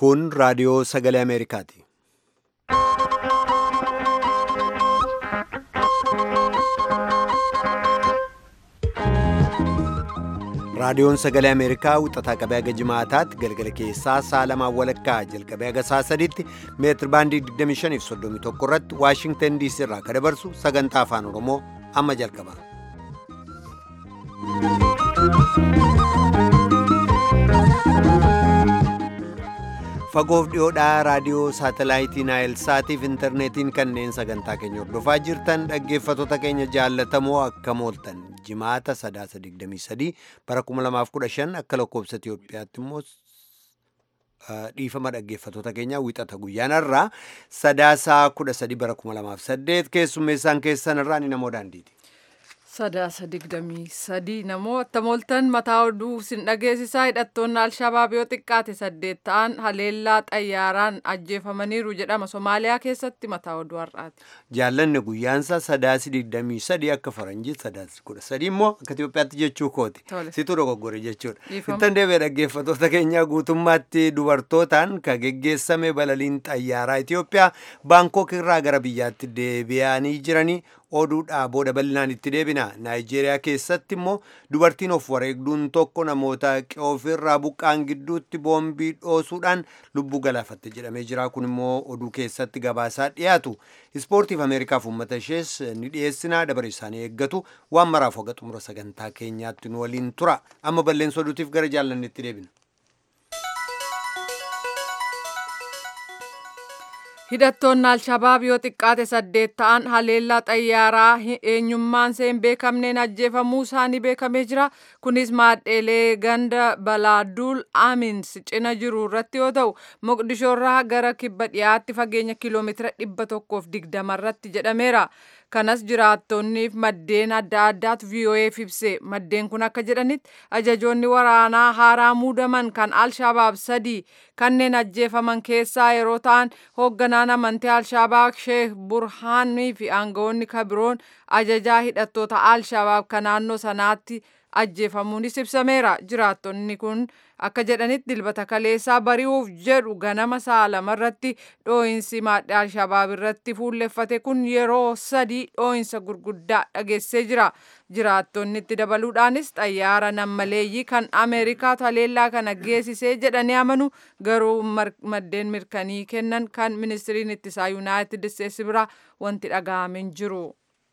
Kun raadiyoo sagalee Ameerikaati. Raadiyoon sagalee Ameerikaa wixataa qabee haga jimaataatti galgala keessaa sa'a lamaan walakkaa jalqabee haga sa'a sadiitti meetir baandii 25 fi 31 irratti Waashingtan DC irraa kan dabarsu sagantaa afaan Oromoo amma jalqaba. Fagoof dhiyoodhaa raadiyoo saatalaayitii Naayil Saatiif intarneetiin kanneen sagantaa keenya hordofaa jirtan dhaggeeffattoota keenya jaallatamoo akkam ooltan jimaata sadaasa 23 bara 2015 akka lakkoobsa Itoophiyaatti immoo dhiifama dhaggeeffattoota keenyaa wixata guyyaanarraa sadaasaa 13 bara 2008 keessummeessaan keessanirraa ni namoo daandiiti. Sadaasa digdamii sadii namoota mooltan mataa oduu sin dhageessisaa hidhattoonni alshabaab yoo xiqqaate saddeet ta'an haleellaa xayyaaraan ajjeefamaniiru jedhama Somaaliyaa keessatti mataa oduu har'aati. Jaallanni guyyaansa sadaasi digdamii sadii akka faranjii sadaasi kudha sadii immoo akka Itoophiyaatti jechuu kooti. Situu dogoggore jechuudha. Ittan deebi'ee dhaggeeffattoota keenyaa guutummaatti dubartootaan kan geggeessame balaliin xayyaaraa Itoophiyaa Baankok irraa gara biyyaatti deebi'anii jiranii oduudhaa booda bal'inaan itti deebina naayijeeriyaa keessatti immoo dubartiin of wareegduun tokko namoota qe'oofirraa buqqaan gidduutti boombii dhoosuudhaan lubbuu galaafatte jedhamee jira kun immoo oduu keessatti gabaasaa dhiyaatu ispoortiif ameerikaaf uummata ishees ni dhiyeessinaa dabare isaanii eeggatu waan maraaf hoga xumura sagantaa keenyaatti nu waliin tura amma balleessa oduutiif gara jaallannetti deebina. hidhattoonni alshabaab yoo xiqqaate saddeet ta'an haleellaa xayyaaraa eenyummaan seen beekamneen ajjeefamuu isaanii beekamee jira kunis maadheelee ganda balaaduul amins cina jiru irratti yoo ta'u moqdishoorraa gara kibba dhiyaatti fageenya kiiloomeetira dhibba tokkoof digdama irratti jedhameera kanas jiraattonniif maddeen adda addaatu VOA'f ibse maddeen kun akka jedhanitti ajajoonni waraanaa haaraa muudaman kan alshabaab sadii kanneen ajjeefaman keessaa yeroo ta'an hoogganaan amantii alshabaab sheekh burhaanii fi aangawoonni kabiroon ajajaa hidhattoota alshabaab kan naannoo sanaatti ajjeefamuunis ibsameera jiraattonni kun akka jedhanitti dilbata kaleessaa bari'uuf jedhu ganama sa'a lamarratti dhoo'insi maadhee alshabaab irratti fuulleffate kun yeroo sadii dhoo'insa gurguddaa dhageessee jira jiraattonni itti dabaluudhaanis xayyaara nammaleeyyii kan ameerikaatu haleellaa kana geessisee jedhanii amanu garuu maddeen mirkanii kennan kan ministiriin ittisaa yuunaayitid isteetsi biraa wanti dhaga'ame hin jiru.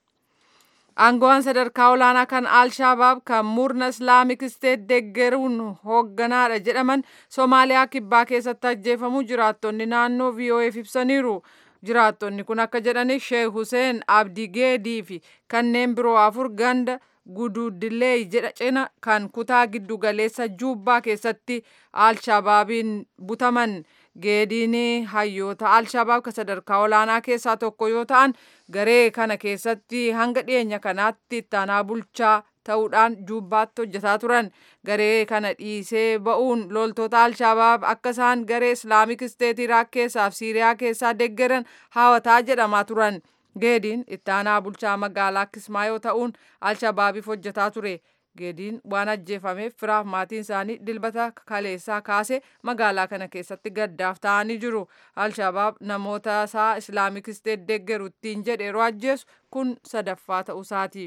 Aangawaan sadarkaa olaanaa kan Alshabaab kan murna Islaamik Isteet deeggaruun hoogganaadha jedhaman Somaaliyaa kibbaa keessatti ajjeefamuu jiraattonni naannoo VOA'f ibsaniiru. Jiraattonni kun akka jedhaniif Sheekh Hussein Abdigeedii fi kanneen biroo afur ganda Gududilee jedha cina kan kutaa giddu galeessa Juubbaa keessatti Alshabaabiin butaman. geediin hayyoota alshabaab kan sadarkaa olaanaa keessaa tokko yoo ta'an garee kana keessatti hanga dhiyeenya kanaatti ittaanaa bulchaa ta'uudhaan juubbaatti hojjetaa turan garee kana dhiisee ba'uun loltoota alshabaab akka isaan garee islaamik isteet iraak keessaa fi siiriyaa keessaa deeggaran haawataa jedhamaa turan geediin ittaanaa bulchaa magaalaa kismaayoo ta'uun alshabaabiif hojjetaa ture. geediin waan ajjeefameef firaaf maatiin isaanii dilbata kaleessaa kaase magaalaa kana keessatti gaddaaf ta'anii jiru alshabaab namoota isaa islaamik isteet deeggaru ittiin jedhe yeroo ajjeesu kun sadaffaa ta'uusaati.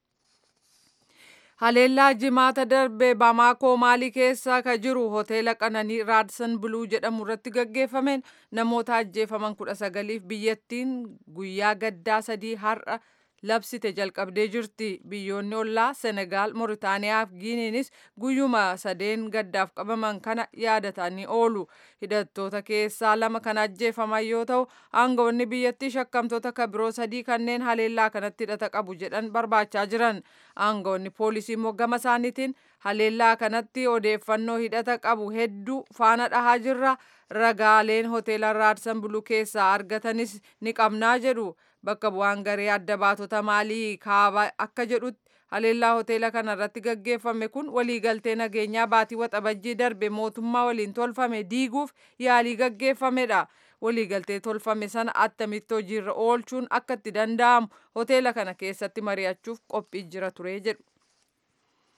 haleellaa jimaata darbe bamaakoo maalii keessa ka jiru hoteela qananii raadsan buluu jedhamu irratti gaggeeffameen namoota ajjeefaman kudha sagaliif biyyattiin guyyaa gaddaa sadii har'a labsite jalqabdee jirti biyyoonni ollaa senegaal mooritaaniyaa fi giiniinis guyyuma sadeen gaddaaf qabaman kana yaadatanii oolu hidhattoota keessaa lama kan ajjeefaman yoo ta'u aangawoonni biyyattii shakkamtoota kabiroo sadii kanneen haleellaa kanatti hidhata qabu jedhan barbaachaa jiran aangawoonni poolisii immoo gama isaaniitiin haleellaa kanatti odeeffannoo hidhata qabu hedduu faana dhahaa jirra ragaaleen hoteela raadsan buluu keessaa argatanis ni qabnaa jedhu bakka bu'aan garee adda baatota maalii kaaba akka jedhutti haleellaa hoteela kana irratti gaggeeffame kun waliigaltee nageenyaa baatii waxabajjii darbe mootummaa waliin tolfame diiguuf yaalii gaggeeffamedha. waliigaltee tolfame sana attamitti hojiirra oolchuun akka itti danda'amu hoteela kana keessatti mari'achuuf qophii jira ture jedhu.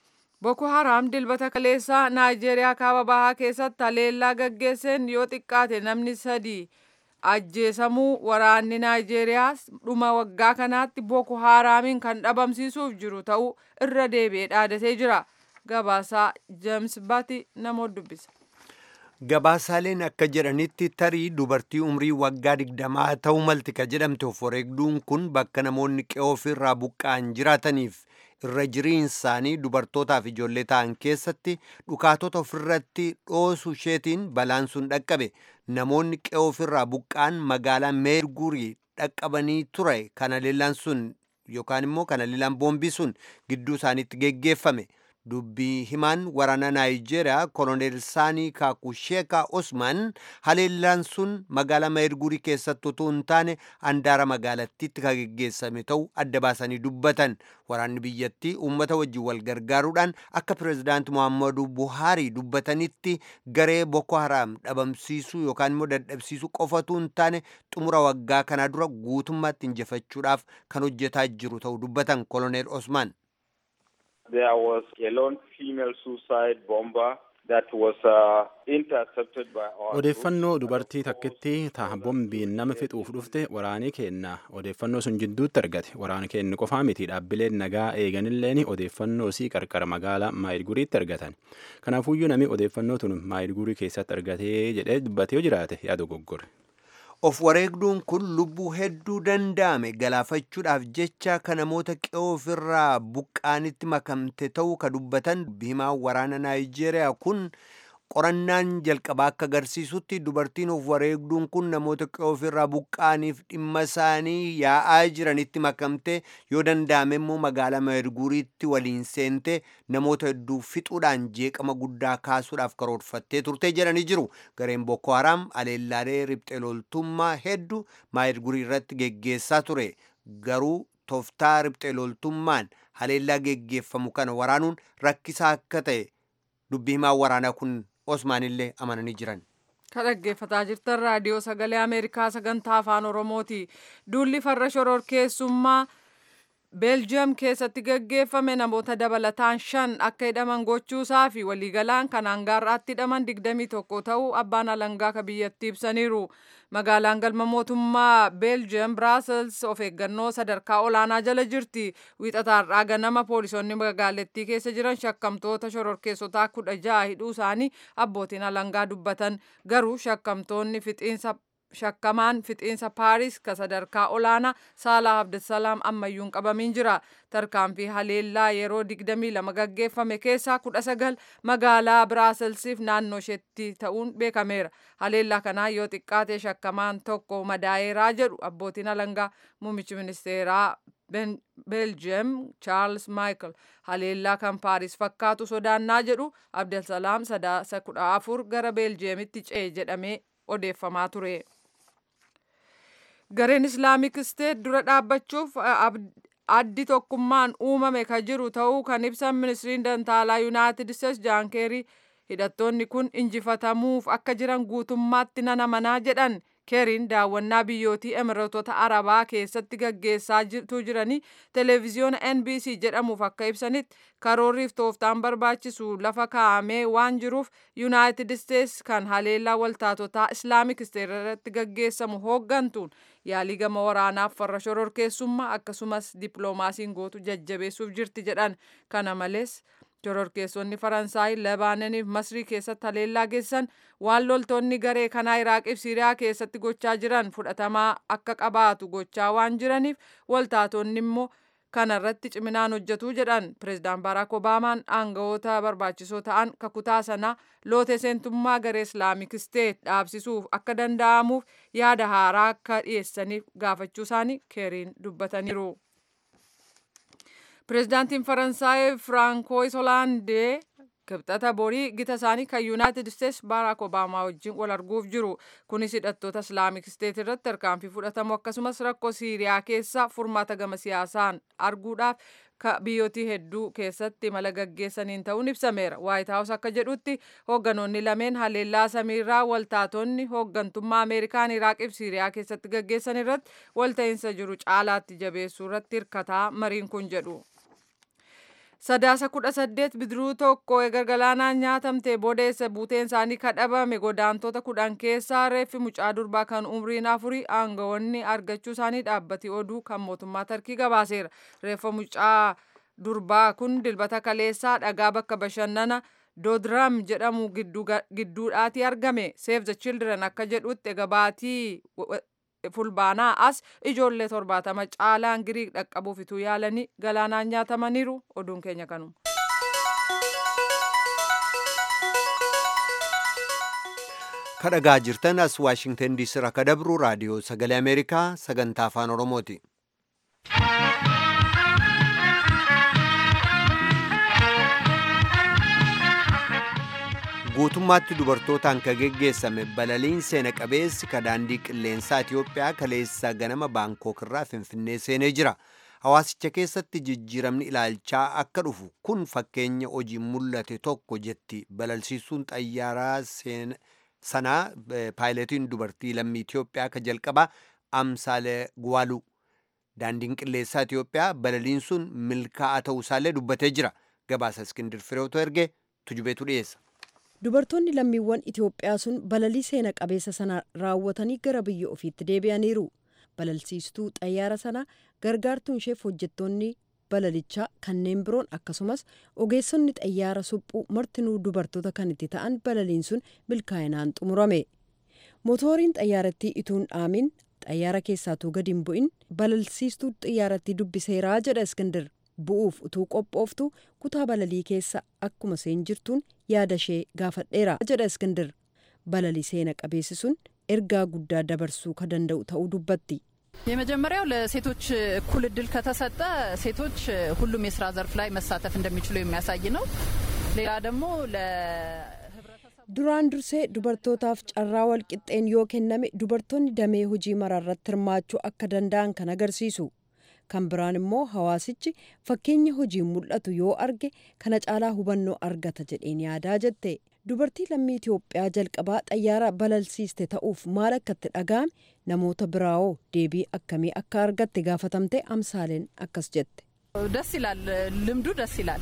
Boko Haram dilbata kaleessaa Naayijeeriyaa kaaba bahaa keessatti haleellaa gaggeesseen yoo xiqqaate namni sadii ajjeesamuu waraanni Naayijeeriyaa dhuma waggaa kanaatti Boko Haramiin kan dhabamsiisuuf jiru ta'uu irra deebi'ee dhaadatee jira. Gabaasaa James Bati nama dubbisa. Gabaasaaleen akka jedhanitti tarii dubartii umrii waggaa digdamaa ta'uu malti ka jedhamte of wareegduun kun bakka namoonni qe'oo ofirraa buqqa'an jiraataniif irra jiriin isaanii dubartootaaf ijoollee ta'an keessatti dhukaatota ofirratti dhoosu isheetiin balaan sun dhaqqabe namoonni qe'oo ofirraa buqqa'an magaalaa meergurii dhaqqabanii ture kana leellaan sun yookaan immoo kana leellaan boombii sun gidduu isaaniitti geggeeffame. dubbii himaan waraana naayijeeriyaa koloneel saanii kaakusheeka osman haleellaan sun magaalaa meergurii keessatti utuu hin taane handaara magaalattiitti kan geggeessame ta'uu adda baasanii dubbatan waraanni biyyattii uummata wajjin wal gargaaruudhaan akka pireezidaanti muhammadu buhaarii dubbatanitti garee boko haraam dhabamsiisuu yookaan immoo dadhabsiisuu qofatu hin taane xumura waggaa kanaa dura guutummaatti injifachuudhaaf kan hojjetaa jiru ta'uu dubbatan koloneel osman. There was a lone female suicide bomber that was uh, intercepted by our Odeeffannoo dubartii takkitti ta'a bombiin nama fixuuf dhufte waraanii kenna. Odeeffannoo sun jidduutti argate. Waraana kennu qofaa miti dhaabbileen nagaa eeganilleen odeeffannoo sii qarqara magaalaa Maayilguriitti argatan. Kanaafuyyuu namni odeeffannoo tun Maayilgurii keessatti argatee jedhee dubbatee jiraate yaada goggore. of wareegduun kun lubbuu hedduu danda'ame galaafachuudhaaf jecha kan namoota qe'oo ofirraa buqqaanitti makamte ta'uu ka dubbatan himaa waraana naayijeeriyaa kun qorannaan jalqabaa akka agarsiisutti dubartiin of wareegduun kun namoota qe'oo ofirraa buqqaaniif dhimma isaanii yaa'aa jiranitti makamte yoo danda'ame immoo magaalaa meerguriitti waliin seente namoota hedduu fixuudhaan jeeqama guddaa kaasuudhaaf karoorfattee turte jedhanii jiru gareen boko haram aleellaalee riphxee loltummaa hedduu meergurii irratti geggeessaa ture garuu tooftaa riphxee loltummaan haleellaa geggeeffamu kana waraanuun rakkisaa akka ta'e dubbii himaa waraanaa kun osmaanillee amananii jiran. Ka dhaggeeffataa jirtan raadiyoo sagalee Ameerikaa sagantaa afaan Oromooti. Duulli farra shororkeessummaa Beeljiyeem keessatti gaggeeffame namoota dabalataan shan akka hidhaman gochuusaa fi waliigalaan kan hangaarraatti hidhaman 21 ta'uu abbaan alangaa ka biyyattii ibsaniiru. Magaalaan galma mootummaa Beeljiyeem Biraasels of eeggannoo sadarkaa olaanaa jala jirti. Wiixataarraa ganama poolisoonni magaalattii keessa jiran shakkamtoota shororkeessotaa kudha ja'a hidhuu isaanii abbootiin alangaa dubbatan. Garuu shakkamtoonni fixiinsa shakkamaan fixiinsa paaris ka sadarkaa olaanaa saalaa abdusalaam ammayyuun qabamiin jira tarkaanfii haleellaa yeroo 22 gaggeeffame keessaa 19 magaalaa biraaselsiif naannoo isheetti ta'uun beekameera haleellaa kanaa yoo xiqqaate shakkamaan tokko madaa'eeraa jedhu abbootiin alangaa muummichi ministeeraa beeljiyeem chaarls maayikel haleellaa kan paaris fakkaatu sodaannaa jedhu abdusalaam sadaasa kudha afur gara beeljiyeemitti ce'e jedhamee odeeffamaa ture. gareen islaamik isteet dura dhaabbachuuf addi tokkummaan uumame ka jiru ta'uu kan ibsan ministiriin dantaalaa yuunaayitid isteets jaan keerii hidhattoonni kun injifatamuuf akka jiran guutummaatti nan amanaa jedhan keeriin daawwannaa biyyootii emireetota arabaa keessatti gaggeessaa jiranii televiziyoona nbc jedhamuuf akka ibsanitti karoorriif tooftaan barbaachisu lafa kaa'amee waan jiruuf yuunaayitid isteets kan haleellaa waltaatotaa islaamik isteet irratti gaggeessamu hooggantuun yaalii gama waraanaaf farra shororkeessummaa akkasumas dippiloomaasiin gootu jajjabeessuuf jirti jedhan kana malees shororkeessonni faransaay lebaanoniif masrii keessatti haleellaa geessan waan loltoonni garee kanaa iraaqiif siiriyaa keessatti gochaa jiran fudhatamaa akka qabaatu gochaa waan jiraniif waltaatonni immoo kanarratti ciminaan hojjetuu jedhan pireezidaan baaraak obaamaan aangawoota barbaachisoo ta'an kakutaa sanaa lootee seentummaa garee islaamik isteet dhaabsisuuf akka danda'amuuf yaada haaraa akka dhiyeessaniif gaafachuu isaanii keeriin dubbataniiru. pireezidaantiin faransaay firaankois hoolaandee kibxata borii gita isaanii kan yuunaayitid isteets baaraak obaamaa wajjin wal arguuf jiru kunis hidhattoota islaamik isteet irratti tarkaanfii fudhatamu akkasumas rakkoo siiriyaa keessa furmaata gama siyaasaan arguudhaaf biyyootii hedduu keessatti mala gaggeessaniin ta'uun ibsameera waayit haawus akka jedhutti hoogganoonni lameen haleellaa samiirraa waltaatonni hooggantummaa ameerikaan iraaqiif siiriyaa keessatti gaggeessan irratti walta'iinsa jiru caalaatti jabeessuu irratti hirkataa mariin kun jedhu. Sadaasa kudha saddeet bidiruu tokko eega galaanaan nyaatamte boodeessa buuteen isaanii kadhabame godaantota kudhan keessaa reeffi mucaa durbaa kan umriin afurii aangawoonni argachuu isaanii dhaabbati oduu kan mootummaa tarkii gabaaseera. Reeffa mucaa durbaa kun dilbata kaleessaa dhagaa bakka bashannana doodiraam jedhamu gidduudhaati argame. Save the Children akka jedhutti egaa baatii fulbaanaa as ijoollee torbaatama caalaan giriik dhaqqabuuf ituu yaalanii galaanaan nyaatamaniiru oduun keenya kanuma. kadhagaa jirtan as waashingtan diisii irraa kadabru raadiyoo sagalee ameerikaa sagantaa afaan oromooti. guutummaatti dubartootaan ka geggeessame balaliin seena qabeessi ka daandii qilleensaa Itiyoophiyaa kaleessa ganama baankook irraa finfinnee seenee jira. Hawaasicha keessatti jijjiiramni ilaalchaa akka dhufu kun fakkeenya hojii mul'ate tokko jetti balalsiisuun xayyaaraa sanaa paayiletiin dubartii lammii Itiyoophiyaa ka jalqabaa Amsaale Gwaalu. Daandiin qilleensaa Itiyoophiyaa balaliin sun milkaa'aa ta'uusaallee dubbatee jira. Gabaasa Iskindir Fireetu erge tujubeetu dhiyeessa. Dubartoonni lammiiwwan Itoophiyaa sun balalii seena qabeessa sana raawwatanii gara biyya ofiitti deebi'aniiru. Balalsiistuu xayyaara sanaa gargaartuun isheef hojjettoonni balalichaa kanneen biroon akkasumas ogeessonni xayyaara suphuu martinuu dubartoota kan itti ta'an balaliin sun milkaa'inaan xumurame. Motooriin xayyaarattii ituun dhaamin xayyaara keessaatuu gadi hin bu'in balalsiistuu xayyaarattii dubbiseeraa jedha Iskindir. bu'uuf utuu qophooftu kutaa balalii keessa akkuma seen jirtuun yaada ishee gaafadheera jedha Iskindir. Balalii seena qabeessi sun ergaa guddaa dabarsuu ka danda'u ta'uu dubbatti. የመጀመሪያው ለሴቶች እኩል እድል ከተሰጠ ሴቶች ሁሉም የስራ ዘርፍ ላይ መሳተፍ እንደሚችሉ የሚያሳይ ነው። ሌላ ደግሞ duraan dursee dubartootaaf carraa walqixxeen yoo kenname dubartoonni damee hojii maraarratti hirmaachuu akka danda'an kan agarsiisu. kan biraan immoo hawaasichi fakkeenya hojiin mul'atu yoo arge kana caalaa hubannoo argata jedheen yaadaa jette dubartii lammii Itoophiyaa jalqabaa xayyaara balalsiiste ta'uuf maal akka itti dhaga'ame namoota biraawoo deebii akkamii akka argatte gaafatamte amsaaleen akkas jette. ደስ ይላል ልምዱ ደስ ይላል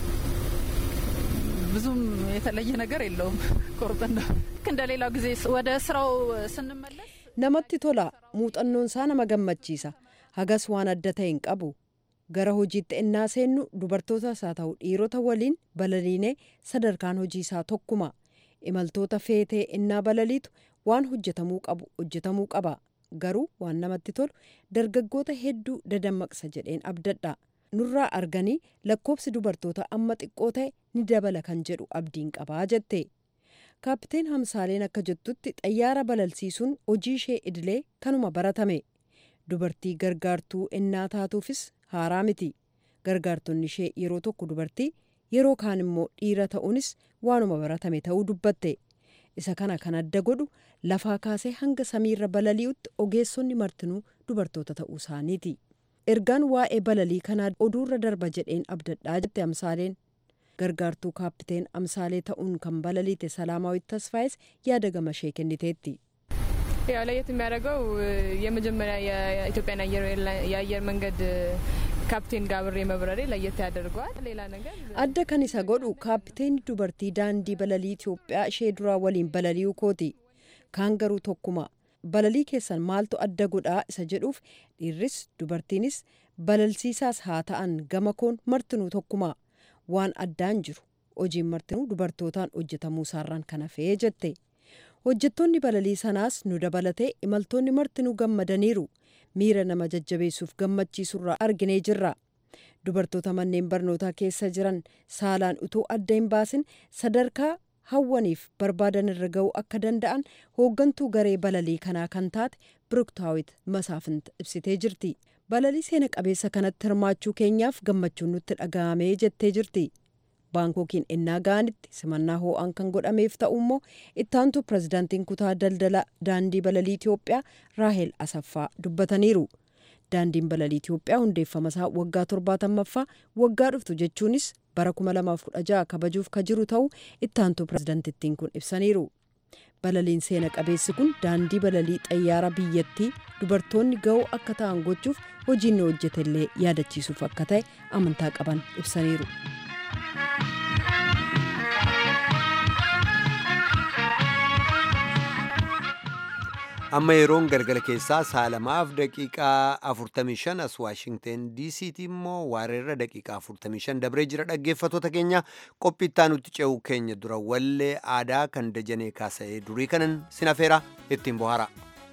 ብዙም የተለየ ነገር የለውም ቆርጠን እንደ ሌላው ጊዜ ወደ ስራው ስንመለስ namatti tola muuxannoon isaa nama gammachiisa hagas waan adda ta'e hin qabu gara hojiitti ennaa seennu dubartootas haa ta'u dhiirota waliin balaliinee sadarkaan hojii isaa tokkuma imaltoota feetee ennaa balaliitu waan hojjetamuu qabu hojjetamuu qaba garuu waan namatti tolu dargaggoota hedduu dadammaqsa jedheen abdadha nurraa arganii lakkoobsi dubartoota amma xiqqoo ta'e ni dabala kan jedhu abdiin qabaa jette. kaapteen hamsaaleen akka jettutti xayyaara balalsiisuun hojii ishee idilee kanuma baratame dubartii gargaartuu ennaa taatuufis haaraa miti gargaartonni ishee yeroo tokko dubartii yeroo kaan immoo dhiira ta'uunis waanuma baratame ta'uu dubbatte isa kana kan adda godhu lafaa kaasee hanga samiirra balali'utti ogeessonni martinuu dubartoota ta'uu isaaniiti ergaan waa'ee balalii kanaa oduurra darba jedheen abdadhaa jette hamsaaleen. gargaartuu kaapteen amsaalee ta'uun kan balaliite salaamaawit tasfaayes yaada gamashee kenniteetti. ያው ለየት የሚያደርገው የመጀመሪያ የኢትዮጵያን የአየር መንገድ ካፕቴን ጋር አብሬ መብረሬ ለየት ያደርገዋል። ሌላ ነገር adda kan isa godhu kaapteeni dubartii daandii balalii Itoophiyaa ishee duraa waliin balali'uu kooti kaan garuu tokkuma balalii keessan maaltu adda godhaa isa jedhuuf dhiirris dubartiinis balalsiisaas haa ta'an gama koon martinuu tokkuma waan addaan jiru hojiin martinuu dubartootaan hojjetamuu isaarraan kan hafee jette hojjettoonni balalii sanaas nu dabalatee imaltoonni martinuu gammadaniiru miira nama jajjabeessuuf gammachiisurraa arginee jirra dubartoota manneen barnootaa keessa jiran saalaan utuu adda hin baasin sadarkaa hawwaniif barbaadan irra ga'uu akka danda'an hooggantuu garee balalii kanaa kan taate biruktaawit masaafint ibsitee jirti balalii seena qabeessa kanatti hirmaachuu keenyaaf gammachuun nutti dhaga'amee jettee jirti baankookiin ennaa ga'anitti simannaa hoo'aan kan godhameef ta'u immoo ittaantu pirezidaantiin kutaa daldala daandii balalii Itoophiyaa raahel asaffaa dubbataniiru. daandiin balalii Itoophiyaa hundeeffama isaa waggaa torbaatammaffaa waggaa dhuftu jechuunis bara 2016 kabajuuf ka jiru ta'uu ittaantu pirezidaantittiin kun ibsaniiru. balaliin seena qabeessi kun daandii balalii xayyaara biyyattii dubartoonni ga'uu akka ta'an gochuuf hojiin ni hojjetellee yaadachiisuuf akka ta'e amantaa qaban ibsaniiru. amma yeroon galgala keessaa saalamaaf daqiiqaa 45 as waashingten diisiitii immoo waareerra daqiiqaa 45 dabree jira dhaggeeffatoota keenya qophiittaa nutti ce'uu keenya dura wallee aadaa kan dajanee kaasa'ee durii kanan sinafeera ittiin bohaara.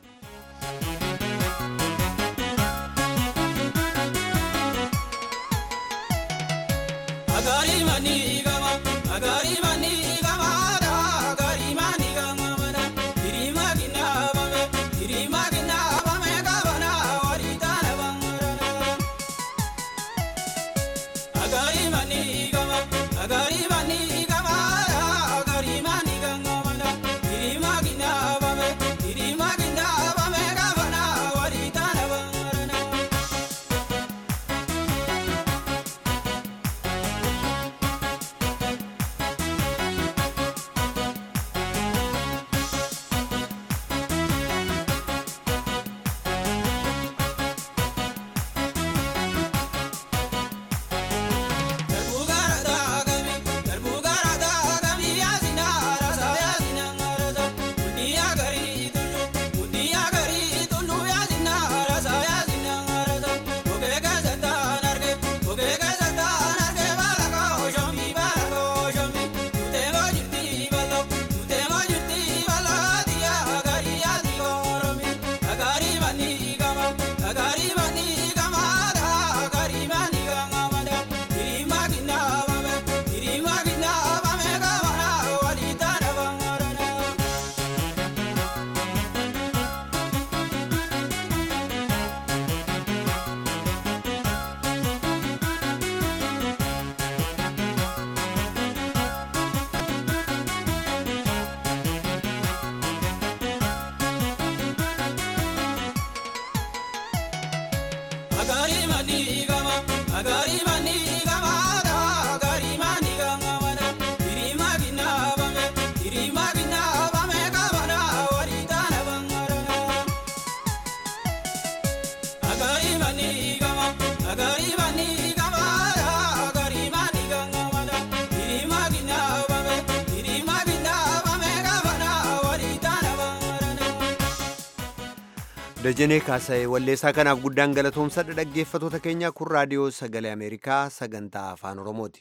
dajanee kaasa'e walleessaa kanaaf guddaan galatoomsadha dhaggeeffatoota keenya kun raadiyoo sagalee ameerikaa sagantaa afaan oromooti.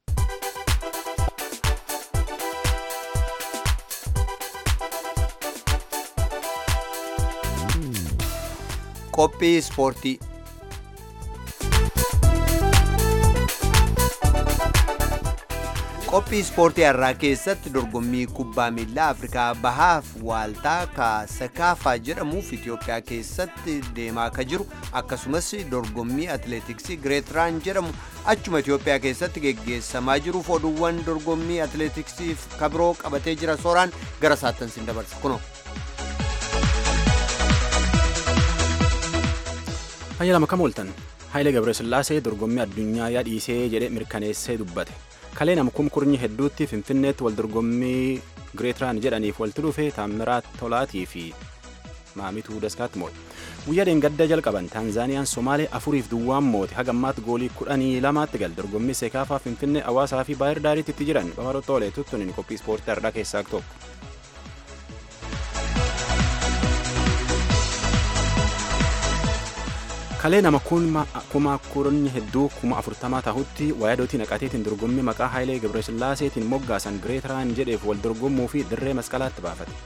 qophii ispoortii qophii ispoortii har'aa keessatti dorgommii kubbaa miilaa afrikaa bahaaf waaltaa kaasakaafaa jedhamuuf itiyoophiyaa keessatti deemaa ka jiru akkasumas dorgommii atileetiksii gireetiraan jedhamu achuma itiyoophiyaa keessatti geggeessamaa jiruuf oduuwwan dorgommii atileetiksiif kabiroo qabatee jira sooraan gara saattan sin dabarsa kunoo. Hayya lama kam ooltan Hayilee Gabresillaasee dorgommii addunyaa yaadhiisee jedhee mirkaneessee dubbate. kalee nama kumkurnyi hedduutti finfinneetti wal dorgommii gireetiraan jedhaniif walitti dhufe taammiraa tolaatii fi maamituu daskaatti moote guyyaa dheengadda jalqaban taanzaaniyaan somaalee afuriif duwwaan moote hagammaatti goolii kudhanii lamaatti gal dorgommii seekaafaa finfinnee hawaasaa fi baayir daariitti itti jiran bafaroo toolee tuttunin qophii ispoortii har'aa keessaa tokko. kalee nama kuma kurni hedduu kuma afurtamaa tahutti waayadootii naqateetiin dorgommii maqaa haayilee gabrasillaaseetiin moggaasan gireetiraan jedheef wal dorgommuu fi dirree masqalaatti baafate.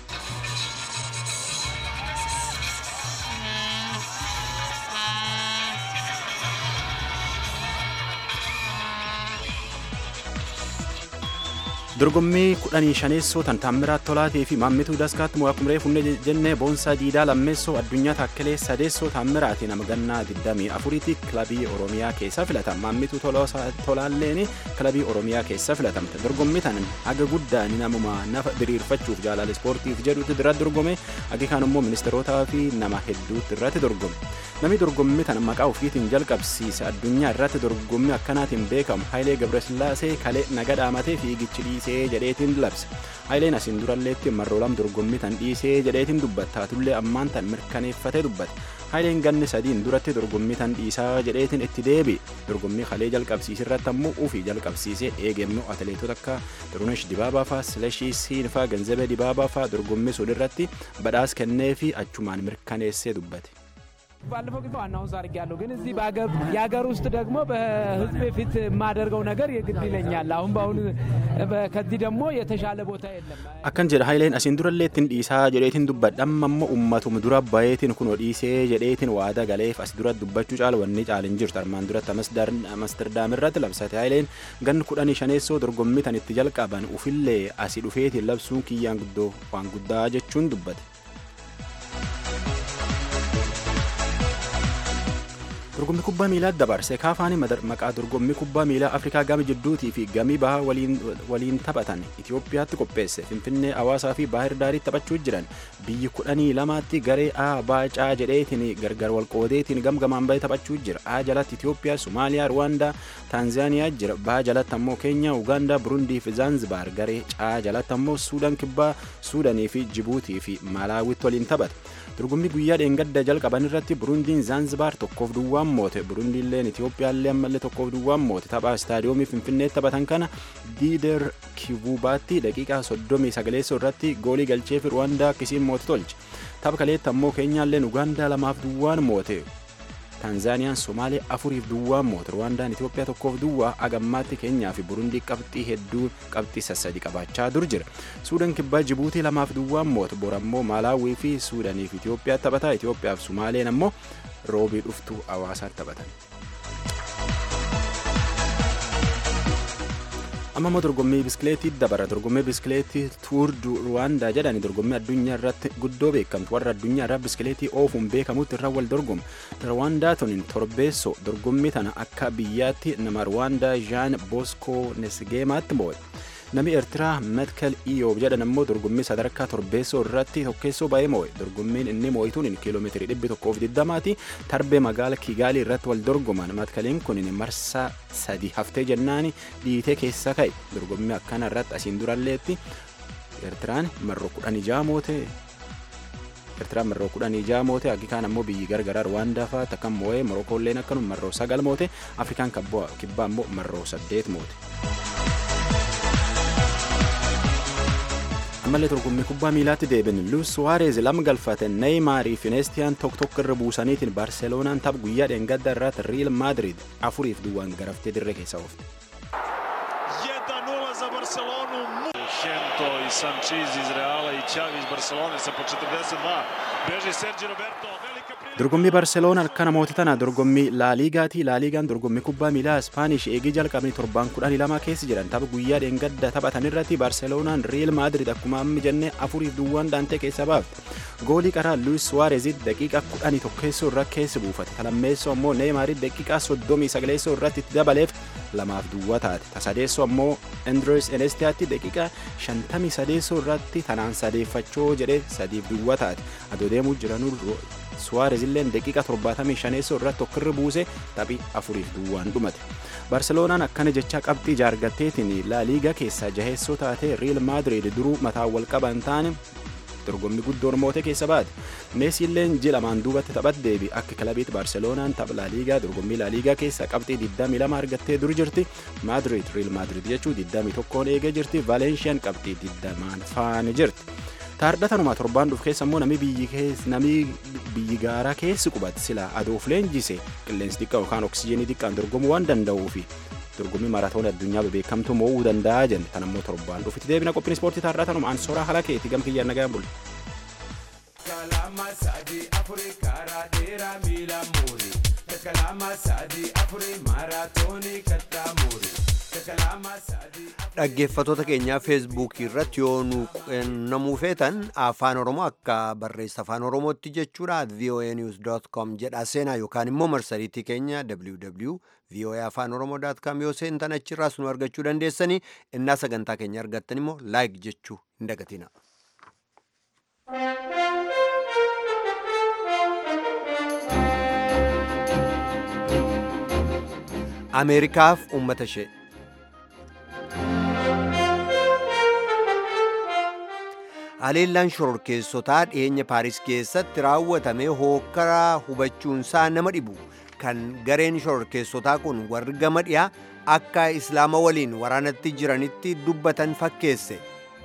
dorgommii kudhanii shaneessoo tan taammiraa tolaatii fi maammituu daskaatti mo'aa kumree funne jennee boonsaa diidaa lammeessoo addunyaa taakkelee sadeessoo taammiraatii nama gannaa 24tti kilabii oromiyaa keessa filatama maammituu tolaalleen kilabii oromiyaa keessa filatamte dorgommii tan haga guddaan namuma nafa diriirfachuuf jaalala ispoortiif jedhutti irratti dorgome hagi kaan immoo ministeerotaa fi nama hedduutti irratti dorgome namni dorgommii tan maqaa ofiitiin jalqabsiise addunyaa irratti dorgommii akkanaatiin beekamu haayilee gabrasillaasee kalee naga dhaamatee fiigichi dhiisee jedheetiin labse haayileen asiin duralleetti marroo lam dorgommii tan dhiisee jedheetiin dubbattaatullee ammaan tan mirkaneeffatee dubbate haayileen ganni sadiin duratti dorgommii tan dhiisaa jedheetiin itti deebi dorgommii kalee jalqabsiisirratti ammoo ufii jalqabsiisee eegemmoo atileetota akka xurunesh dibaabaa faa silashii siinfaa ganzabee dibaabaa faa dorgommii sun irratti badhaas kennee fi achumaan mirkaneessee dubbate. ባለፈው ጊዜ ዋናውን ሰው አድርጌያለሁ፣ ግን እዚህ የሀገር ውስጥ ደግሞ በህዝብ ፊት የማደርገው ነገር የግድ ይለኛል። አሁን በአሁኑ ከዚህ ደግሞ የተሻለ ቦታ የለም። akkan jedha haayileen asiin durallee ittiin dhiisaa jedheetiin dubbadha amma ammoo ummatuma dura bayeetiin kun dhiisee jedheetiin waada galeef as dura dubbachuu caala wanni caalin jirtu armaan duratti amsterdam irratti labsate haayileen ganni kudhanii shaneessoo dorgommii tan itti jalqaban ufillee asii dhufeetiin labsuun kiyyaan guddoo waan guddaa jechuun dubbate. dorgommii kubbaa miilaa dabarse kaafaanii maqaa dorgommii kubbaa miilaa afrikaa gama jidduutii fi gamii bahaa waliin taphatan itiyoophiyaatti qopheesse finfinnee hawaasaa fi baahir daariitti taphachuu jiran biyyi kudhanii lamaatti garee a baacaa jedheetiin gargar walqoodeetiin gamgamaan bahee taphachuu jira a jalatti itiyoophiyaa somaaliyaa ruwaandaa taanzaaniyaa jira baa jalatti ammoo keenyaa ugaandaa burundii fi zaanzibaar garee caa jalatti ammoo suudaan kibbaa suudanii fi jibuutii fi maalaawitti waliin taphata dorgommii guyyaa dheengadda jalqaban irratti burundiin zaanzibaar tokkoof duwwaan moote burundiilleen itiyoophiyaallee ammallee tokkoof duwwaan moote taphaa istaadiyoomii finfinneetti taphatan kana diider kivubaatti daqiiqaa soddomii sagaleessoo irratti goolii galchee fi ruwaandaa akkisiin moote tolche tapha kaleetti ammoo keenyaalleen ugaandaa lamaaf duwwaan moote taanzaaniyaan somaalee afuriif duwwaan moote ruwaandaan itiyoophiyaa tokkoof duwwaa agammaatti keenyaa fi burundii qabxii hedduu qabxii sassadi qabaachaa dur jira suudaan kibbaa jibuutii lamaaf duwwaan moote borammoo maalaawii fi suudaanii fi itiyoophiyaa taphataa itiyoophiyaaf somaaleen ammoo roobii dhuftuu hawaasaatti taphatan. amma immoo dorgommii biskileetii dabara dorgommii biskileetii tuur ruwaandaa jedhani dorgommii addunyaa irratti guddoo beekamtu warra addunyaa irraa biskileetii oofuun beekamutti irra wal dorgomu ruwaandaa tuniin torbeessoo dorgommii tana akka biyyaatti nama ruwaandaa jaan boskoo nesgeemaatti moo'e namni eertiraa metkel iyoob jedhan ammoo dorgommii sadarkaa torbeessoo irratti tokkeessoo ba'ee moo'e dorgommiin inni moo'ituun kiiloomeetirii dhibbi tokkoof digdamaati tarbee magaala kiigaalii irratti wal dorgoman metkeliin kun marsaa sadi haftee jennaani dhiitee keessa ka'e dorgommii akkana irratti asiin duralleetti eertiraan marroo kudhan ijaa moote eertiraan marroo kudhan ijaa moote akikaan ammoo biyyi gargaraa ruwaandaa fa'aa takkan moo'ee morokkoolleen akkanuma marroo sagal moote afrikaan kibbaa ammoo marroo saddeet moote. ammallee dorgommii kubbaa miilaatti deebin luis suwaarez lama galfate neeyimaarii fi neestiyaan tokko tokko irra buusaniitiin baarseloonaan tapha guyyaa dheengadda irratti riil maadrid afuriif duwwaan garaftee dirree keessa oofte. i Sanchiz iz Reala i Xavi iz Barcelone sa po 42. Beži Sergi Roberto. dorgommii barseloona akkana mooti tana dorgommii laaliigaati laaliigaan dorgommii kubbaa miilaa ispaanish eegii jalqabni torbaan kudhanii lama keessa jiran tapha guyyaa dheengadda taphatan irratti barseloonaan riil maadrid akkuma ammi jennee afuriif duwwaan daantee keessa baafte goolii qaraa luis suwaarezit daqiiqa kudhanii tokkeessoo irra keessa buufate talammeessoo ammoo neemaarit daqiiqaa soddomii sagaleessoo irratti itti dabaleef lamaaf duwwaa taate tasadeessoo ammoo endres enestiyaatti daqiiqa shantamii sadeessoo irratti tanaan sadeeffachoo jedhee sadiif duwwaa taate adoo deemuu jiranuu suwaarez illeen daqiiqa 75 irratti tokkirra buuse taphii afuriif duwwaan dhumate barseloonaan akkana jecha qabxii jaargatteetiin laaliigaa keessaa jaheessoo taate riil maadrid duruu mataa wal qaban taane dorgommii guddoon moote keessa baate meesii illeen ji lamaan duubatti taphat deebi akka kilabiitti barseloonaan tapha laaliigaa dorgommii laaliigaa keessa qabxii 22 argattee dur jirti maadrid riil maadrid jechuu 21 eegee jirti vaaleenshiyaan qabxii 20 faana jirti. taardhatanuma torbaan dhufu keessa immoo namni biyyi namni biyyi gaaraa keessi qubate sila adoof leenjise qilleensi xiqqaa yookaan oksijiinii xiqqaan dorgomuu waan danda'uufi dorgommii maraatoon addunyaa bebeekamtu mo'uu danda'a jenne tan ammoo torbaan dhufitti deebina qophiin ispoortii taardhatanuma ansooraa haala keeti gam kiyyaan nagaan bulu. Kalama sadi afuri karaa dheeraa miila muuri. Kalama sadi afuri maaraatoonii kattaa muuri. dhaggeeffatoota keenyaa feesbuukii irratti yoo nu quunnamuu feetan afaan oromoo akka barreessa afaan oromootti jechuudha voa news com jedha seenaa yookaan immoo marsariitii keenya www voa afaan oromoo com yoo seentan achirraas nu argachuu dandeessanii innaa sagantaa keenya argattan immoo laayik jechuu hin dagatina. ameerikaaf uummata ishee haleellaan shororkeessotaa dhiyeenya paaris keessatti raawwatame hookkaraa hubachuunsaa nama dhibu kan gareen shororkeessotaa kun warri gama dhiyaa akka islaama waliin waraanatti jiranitti dubbatan fakkeesse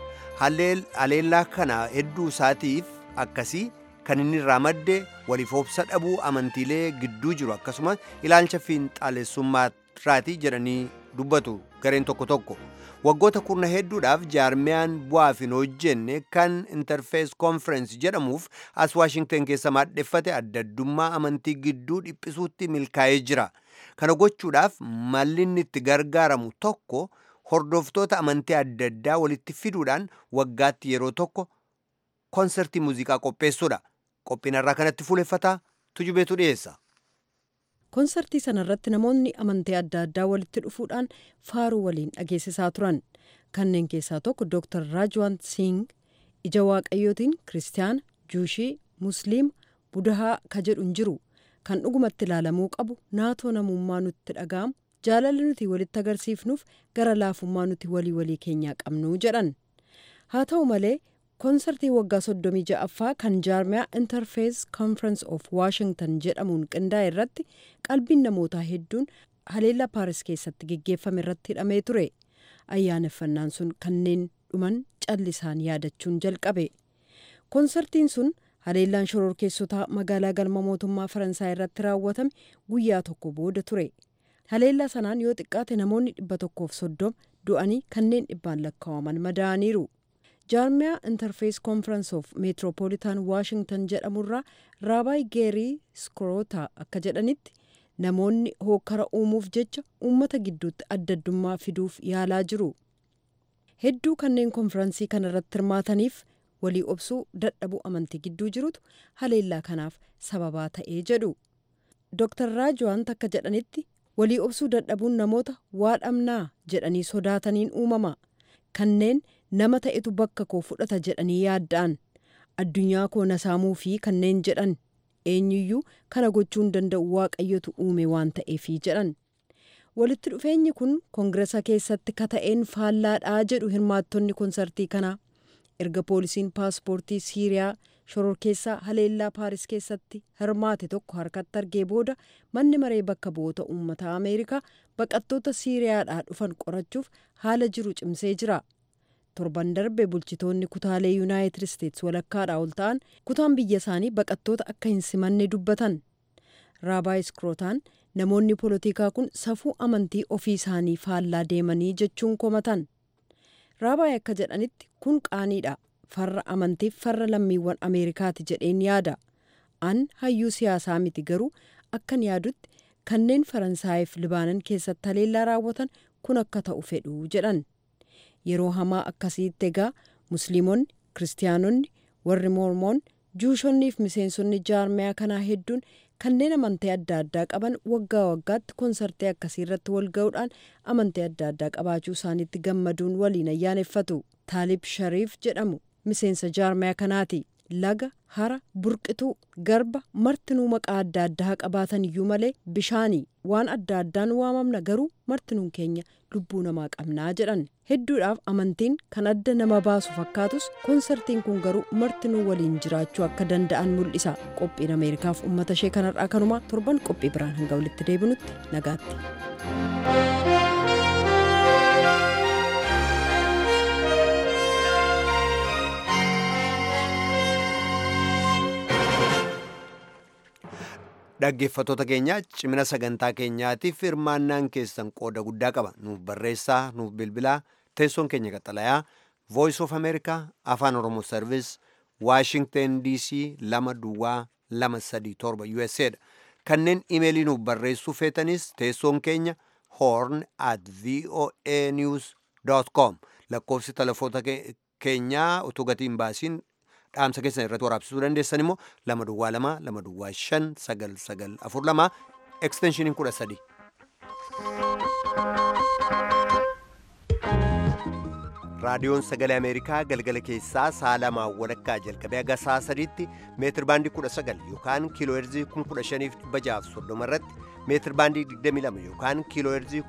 haleellaa kana hedduu isaatiif akkasii kan inni irraa madde waliif obsa dhabuu amantiilee gidduu jiru akkasumas ilaalcha fiinxaalessummaarraati jedhanii dubbatu gareen tokko tokko waggoota kurna hedduudhaaf jaarmiyaan bu'aaf hin hojjenne kan interfees konferensi jedhamuuf as waashingten keessa maadheffate adda addummaa amantii gidduu dhiphisuutti milkaa'ee jira kana gochuudhaaf malli inni itti gargaaramu tokko hordoftoota amantii adda addaa walitti fiduudhaan waggaatti yeroo tokko konsertii muuziqaa qopheessuudha qophiin irraa kanatti fuuleffataa tujubeetu dhiyeessa. konsertii sanarratti namoonni amantii adda addaa walitti dhufuudhaan faaruu waliin dhageessisaa turan kanneen keessaa tokko dr raajwant singh ija waaqayyootiin kiristaana juushii musliima budahaa ka jedhu hin jiru kan dhugumatti ilaalamuu qabu naatoo namummaa nutti dhaga'amu jaalalli nuti walitti agarsiifnuuf gara laafummaa nuti walii walii keenyaa qabnu jedhan haa ta'u malee koonsartii waggaa soddomii ja'affaa kan jaarmiyaa interfees conference of washington jedhamuun qindaa'e irratti qalbiin namootaa hedduun haleellaa paaris keessatti geggeeffame irratti hidhamee ture ayyaaneffannaan sun kanneen dhuman callisaan yaadachuun jalqabe koonsartiin sun haleellaan shororkeessotaa magaalaa galma mootummaa faransaay irratti raawwatame guyyaa tokko booda ture haleellaa sanaan yoo xiqqaate namoonni dhibba tokkoof soddoma du'anii kanneen dhibbaan lakkaa'aman madaa'aniiru. jaarmiyaa interfees conference of metropolitan washington jedhamurraa raabaay geerii skroota akka jedhanitti namoonni hookkara uumuuf jecha uummata gidduutti adda addummaa fiduuf yaalaa jiru hedduu kanneen konferansii kana irratti hirmaataniif walii obsuu dadhabuu amantii gidduu jirutu haleellaa kanaaf sababaa ta'ee jedhu dr raajwant akka jedhanitti walii obsuu dadhabuun namoota waa dhabnaa jedhanii sodaataniin uumama kanneen nama ta'etu bakka koo fudhata jedhanii yaadda'an addunyaa koo nasaamuu fi kanneen jedhan eenyuyyuu kana gochuu hin danda'u waaqayyotu uume waan ta'eefi jedhan walitti dhufeenyi kun koongiresa keessatti kata'een faallaadhaa jedhu hirmaattonni konsartii kanaa erga poolisiin paaspoortii siiriyaa shororkeessaa haleellaa paaris keessatti hirmaate tokko harkatti argee booda manni maree bakka bu'oota uummataa ameerikaa baqattoota siiriyaadhaa dhufan qorachuuf haala jiru cimsee jira. torban darbe bulchitoonni kutaalee yuunaayitid isteetsi walakkaadhaa ol ta'an kutaan biyya isaanii baqattoota akka hin simanne dubbatan raabaay iskirootaan namoonni poolitikaa kun safuu amantii ofii isaanii faallaa deemanii jechuun komatan raabaay akka jedhanitti kun qaaniidha farra amantiif farra lammiiwwan ameerikaati jedheen yaada an hayyuu siyaasaa miti garuu akkan yaadutti kanneen faransaayif libaanan keessatti haleellaa raawwatan kun akka ta'u fedhu jedhan. yeroo hamaa akkasiitti egaa musliimonni kiristaanonni warri mormoon juushonnii fi miseensonni jaarmiyaa kanaa hedduun kanneen amantii adda addaa qaban waggaa waggaatti konsartii akkasii irratti wal ga'uudhaan amantii adda addaa qabaachuu isaaniitti gammaduun waliin ayyaaneffatu taalib shariif jedhamu miseensa jaarmiyaa kanaati laga hara burqituu garba martinuu maqaa adda addaa qabaatan iyyuu malee bishaanii waan adda addaan waamamna garuu martinuun keenya lubbuu namaa qabnaa jedhan hedduudhaaf amantiin kan adda nama baasu fakkaatus konsartiin kun garuu martinuu waliin jiraachuu akka danda'an mul'isa qophiin ameerikaaf uummata ishee kanarraa kanumaa torban qophii biraan hanga walitti deebinutti nagaatti. dhaggeeffattoota keenya cimina sagantaa keenyaatiif hirmaannaan keessan qooda guddaa qaba nuuf barreessaa nuuf bilbilaa teessoon keenya qaxalayaa voice of america afaan oromoo service washington dc lama duwwaa lama sadii torba usa dha kanneen imeelii nuuf barreessuu feetanis teessoon keenya horn at voa news com lakkoofsi telefoota keenyaa utuu gatiin baasiin dhaamsa keessan irratti waraabsisuu dandeessan immoo lama duwwaa lama lama duwwaa shan sagal sagal afur lama eksteenshiniin kudha sadi raadiyoon sagalee ameerikaa galgala keessaa sa'a lamaan walakkaa jalqabee haga sa'a sadiitti meetir baandii 19 yookaan kiiloo heerzii 15630 irratti meetir baandii 22 yookaan kiiloo heerzii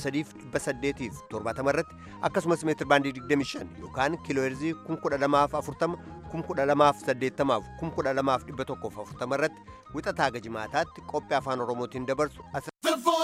13870 irratti akkasumas meetir baandii 25 yookaan kiiloo heerzii 12040 12080 12140 irratti wixataa gajimaataatti qophii afaan oromootiin dabarsu